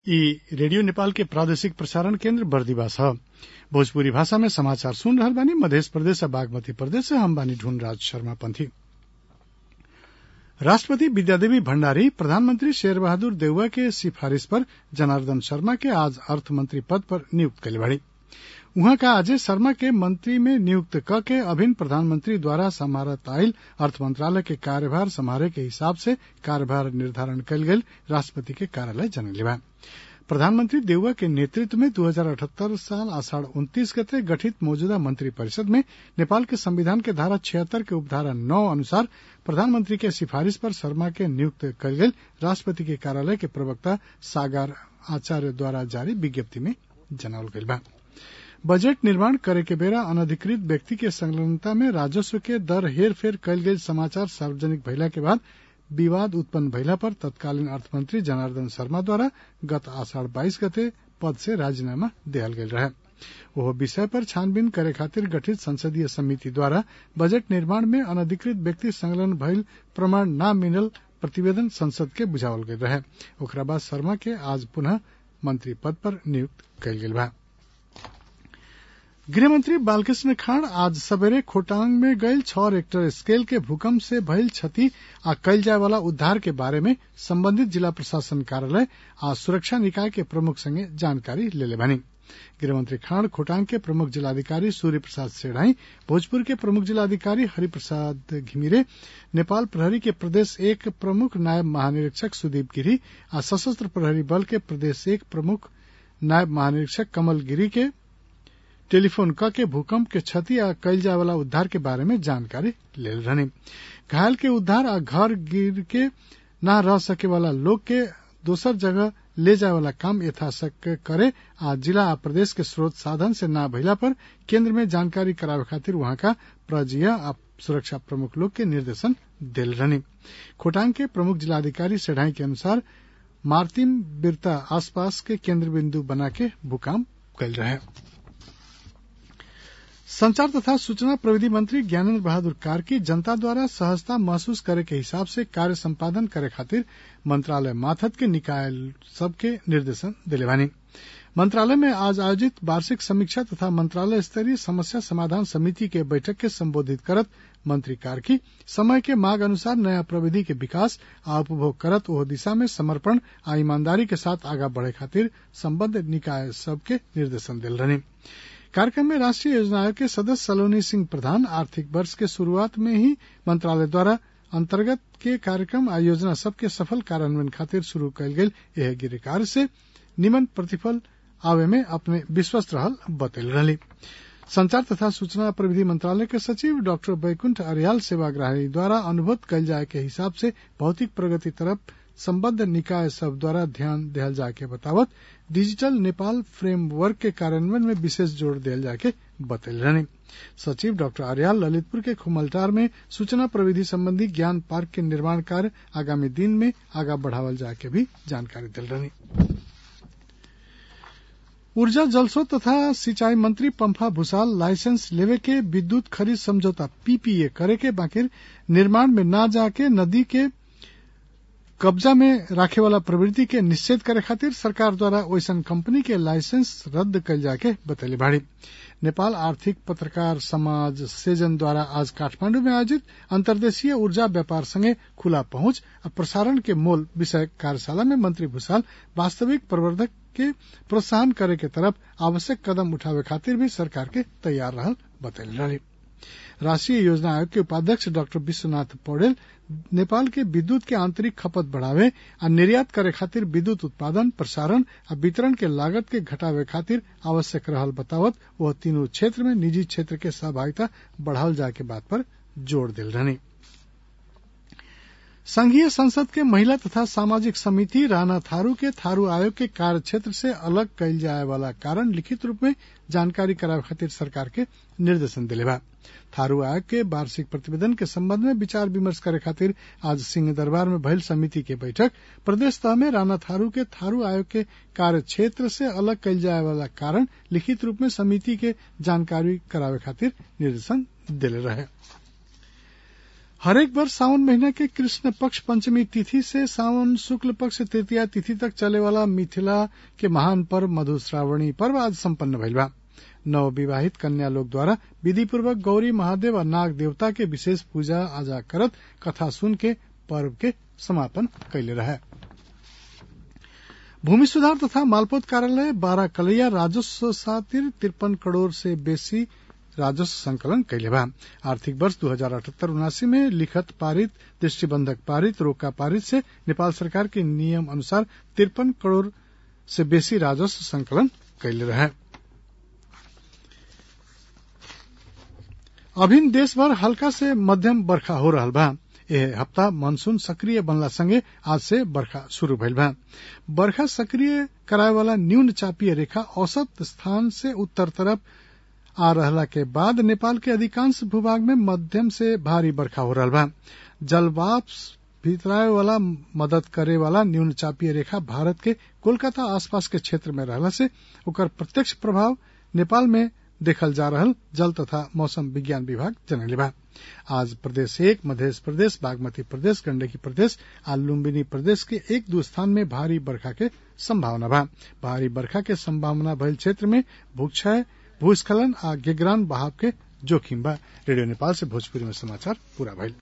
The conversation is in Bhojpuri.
इ रेडियो नेपाल के प्रादेशिक प्रसारण केन्द्र बर्दिवास ह भोजपुरी भाषा में समाचार सुन रहल बानी मधेश प्रदेश आ बागमती प्रदेश से हम बानी ढूंढराज शर्मा पंथी राष्ट्रपति विद्यादेवी भण्डारी प्रधानमंत्री शेर बहादुर देउवा के सिफारिश पर जनार्दन शर्मा के आज अर्थमंत्री पद पर नियुक्त कइले बाड़ी उहाँ का आजे शर्मा के मंत्री में नियुक्त क के अभिन्न प्रधानमंत्री द्वारा सम्हारत आइल अर्थ मंत्रालय के कार्यभार सम्हारे के हिसाब से कार्यभार निर्धारण कइल गइल राष्ट्रपति के कार्यालय जनले बा प्रधानमंत्री देउवा के नेतृत्व में दू हजार अठहत्तर साल आषाढ़ उन्तीस गते गठित मौजूदा मंत्री परिषद में नेपाल के संविधान के धारा छिहत्तर के उपधारा नौ अनुसार प्रधानमंत्री के सिफारिश पर शर्मा के नियुक्त कइल गइल राष्ट्रपति के कार्यालय के प्रवक्ता सागर आचार्य द्वारा जारी विज्ञप्ति में जनावल गइल बा बजट निर्माण करे के बेरा अनधिकृत व्यक्ति के संलग्नता में राजस्व के दर हेर फेर कइल गइल समाचार सार्वजनिक भइला के बाद विवाद उत्पन्न भइला पर तत्कालीन अर्थमंत्री जनार्दन शर्मा द्वारा गत आषाढ़ बाईस गते पद से राजीनामा देहल गइल रहे ओह विषय पर छानबीन करे खातिर गठित संसदीय समिति द्वारा बजट निर्माण में अनधिकृत व्यक्ति संलग्न भइल प्रमाण न मिलल प्रतिवेदन संसद के बुझावल गइल रहे ओकरा बाद शर्मा के आज पुनः मंत्री पद पर नियुक्त कइल गेल बा गृहमंत्री बालकृष्ण खाड़ आज सबेरे खोटांग में गयल छह रेक्टर स्केल के भूकंप से भइल क्षति आ कइल जाय वाला उद्धार के बारे में संबंधित जिला प्रशासन कार्यालय आ सुरक्षा निकाय के प्रमुख संगे जानकारी लेले बानी गृहमंत्री खाड़ खोटांग के प्रमुख जिलाधिकारी सूर्य प्रसाद सेढ़ाई भोजपुर के प्रमुख जिलाधिकारी हरिप्रसाद घिमिरे नेपाल प्रहरी के प्रदेश एक प्रमुख नायब महानिरीक्षक सुदीप गिरी आ सशस्त्र प्रहरी बल के प्रदेश एक प्रमुख नायब महानिरीक्षक कमल गिरी के टेलीफोन क के भूकंप के क्षति आ कइल जाय वाला उद्धार के बारे में जानकारी लेल रहनी घायल के उद्धार आ घर गिर के न रह सके वाला लोग के दोसर जगह ले जाय वाला काम यथाशक्य करे आ जिला आ प्रदेश के स्रोत साधन से न भइला पर केंद्र में जानकारी करावे खातिर वहां का प्रजीय आ सुरक्षा प्रमुख लोग के निर्देशन दिल रहनी खोटांग के प्रमुख जिलाधिकारी सेढ़ाई के अनुसार मार्तिम बिरता आसपास के केंद्र बिंदु बना के भूकंप कल रहे संचार तथा सूचना प्रविधि मंत्री ज्ञानेन्द्र बहादुर कार्की जनता द्वारा सहजता महसूस करे के हिसाब से कार्य संपादन करे खातिर मंत्रालय माथत के निकाय सबके निर्देशन दिले बानी मंत्रालय में आज आयोजित वार्षिक समीक्षा तथा मंत्रालय स्तरीय समस्या समाधान समिति के बैठक के संबोधित करत मंत्री कार्की समय के मांग अनुसार नया प्रविधि के विकास आ उपभोग करत ओह दिशा में समर्पण आ ईमानदारी के साथ आगा बढ़े खातिर संबद्ध निकाय सबके निर्देशन दिल रहनी कार्यक्रम में राष्ट्रीय योजना आयोग के सदस्य सलोनी सिंह प्रधान आर्थिक वर्ष के शुरुआत में ही मंत्रालय द्वारा अंतर्गत के कार्यक्रम आ योजना सबके सफल कार्यान्वयन खातिर शुरू कयल गेल यह गिर कार्य से निमन प्रतिफल आवे में अपने विश्वस्त रहल बतैल रही संचार तथा सूचना प्रविधि मंत्रालय के सचिव डॉक्टर बैकुंठ अरियाल सेवाग्राही द्वारा अनुभूत कयल जाय के हिसाब से भौतिक प्रगति तरफ संबद्ध निकाय सब द्वारा ध्यान दिहल जाके बतावत डिजिटल नेपाल फ्रेमवर्क के कार्यान्वयन में विशेष जोर दियल जाके बतैल रहनी सचिव डॉक्टर आर्याल ललितपुर के खुमलटार में सूचना प्रविधि संबंधी ज्ञान पार्क के निर्माण कार्य आगामी दिन में आगा बढ़ावल जाके भी जानकारी दिल रहनी ऊर्जा जलस्रोत तथा सिंचाई मंत्री पंफा भूसाल लाइसेंस लेवे के विद्युत खरीद समझौता पीपीए करे के बाकिर निर्माण में न जाके नदी के कब्जा में राखे वाला प्रवृत्ति के निषेध करे खातिर सरकार द्वारा ओइसन कंपनी के लाइसेंस रद्द कल जाके बतैली भाड़ी नेपाल आर्थिक पत्रकार समाज सेजन द्वारा आज काठमांडू में आयोजित अंतर्देशीय ऊर्जा व्यापार संगे खुला पहुंच और प्रसारण के मोल विषय कार्यशाला में मंत्री भूषाल वास्तविक प्रवर्धक के प्रोत्साहन करे के तरफ आवश्यक कदम उठावे खातिर भी सरकार के तैयार रहल बतैली रही राष्ट्रीय योजना आयोग के उपाध्यक्ष डॉक्टर विश्वनाथ पौडेल नेपाल के विद्युत के आंतरिक खपत बढ़ावे आ निर्यात करे खातिर विद्युत उत्पादन प्रसारण आ वितरण के लागत के घटावे खातिर आवश्यक रहल बतावत वह तीनों क्षेत्र में निजी क्षेत्र के सहभागिता बढ़ावल जाए के बात पर जोर दिल रहनी संघीय संसद के महिला तथा सामाजिक समिति राणा थारू के थारू आयोग के कार्य क्षेत्र से अलग कयल जाए वाला कारण लिखित रूप में जानकारी करावे खातिर सरकार के निर्देशन दिले बा थारू आयोग के वार्षिक प्रतिवेदन के संबंध में विचार विमर्श करे खातिर आज सिंह दरबार में भइल समिति के बैठक प्रदेश तह में राणा थारू के थारू आयोग के कार्य क्षेत्र से अलग कयल जाए वाला कारण लिखित रूप में समिति के जानकारी करावे खातिर निर्देशन दिले रहे हरेक वर्ष सावन महीना के कृष्ण पक्ष पंचमी तिथि से सावन शुक्ल पक्ष तृतीया तिथि तक चले वाला मिथिला के महान पर्व मधुश्रावणी पर्व आज सम्पन्न भइल बा नव विवाहित कन्या लोग द्वारा विधि पूर्वक गौरी महादेव और नाग देवता के विशेष पूजा आजा करत कथा सुन के पर्व के समापन कैले रहे भूमि सुधार तथा मालपोत कार्यालय बारह कलैया राजस्व सातिर तिरपन करोड़ से बेसी राजस्व संकलन कैले बा आर्थिक वर्ष दू हजार अठहत्तर उनासी में लिखत पारित दृष्टिबंधक पारित रोका पारित से नेपाल सरकार के नियम अनुसार तिरपन करोड़ से बेसी राजस्व संकलन कैले रहे अभिन देशभर हल्का से मध्यम बर्खा हो रहा बा एह हप्ता मानसून सक्रिय बनला संगे आज से बरखा शुरू भइल बा बरखा सक्रिय कराए वाला न्यून चापीय रेखा औसत स्थान से उत्तर तरफ आ रहला के बाद नेपाल के अधिकांश भूभाग में मध्यम से भारी बरखा हो रहा बा जलवाष्प भीतराए वाला मदद करे वाला न्यून चापीय रेखा भारत के कोलकाता आसपास के क्षेत्र में रहला से ओकर प्रत्यक्ष प्रभाव नेपाल में देखल जा रहल जल तथा मौसम विज्ञान विभाग जनले बा आज प्रदेश एक मध्य प्रदेश बागमती प्रदेश गंडकी प्रदेश आ लुम्बिनी प्रदेश के एक दो स्थान में भारी बरखा के संभावना बा भारी बरखा के संभावना भइल क्षेत्र में भूक्षय भूस्खलन आ गिगरान बहाव के जोखिम बा रेडियो नेपाल से भोजपुरी में समाचार पूरा भइल